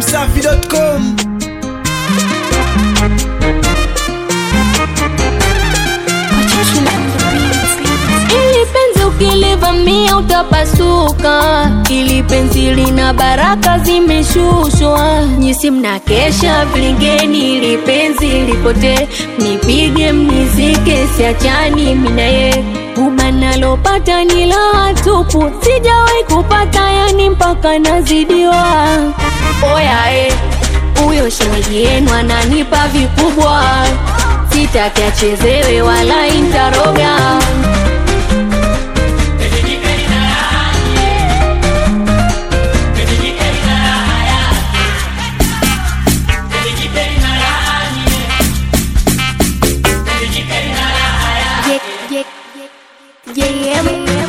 dachimsafi.com Ili penzi ukilivamia utapasuka, ili penzi lina baraka zimeshushwa. Nyisi mnakesha vilingeni, ili penzi lipotee, nipige mnizike, siachani minaye Uba nalopata ni la tupu, sijawahi kupata yani mpaka nazidiwa. Oya eh, huyo shemeji yenu ananipa vikubwa, sitaki achezewe wala intaroga. Yeah, yeah, yeah, yeah,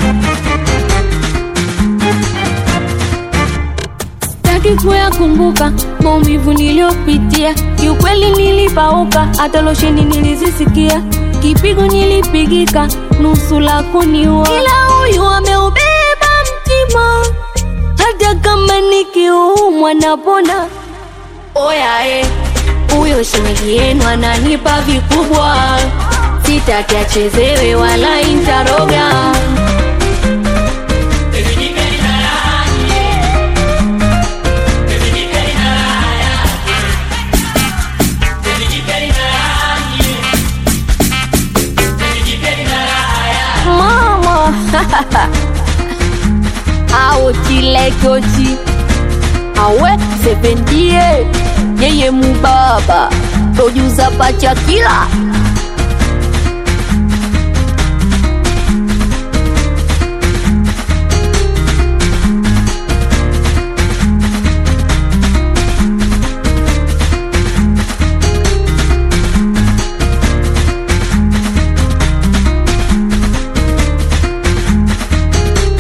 Sitaki kuyakumbuka maumivu niliyopitia, kiukweli nilipauka, hata losheni nilizisikia, kipigo nilipigika, nusu la kuniua, ila huyu ameubeba mtima, hata kama nikiumwa napona. Oya eh, huyo shemeji yenu ananipa vikubwa, sitaki achezewe wala intaroga. Mama aotilekoji awe sependie yeye mubaba tojuza pacha kila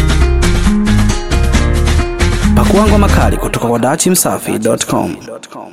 pakuangwa makali kutoka kwa dachimsafi.com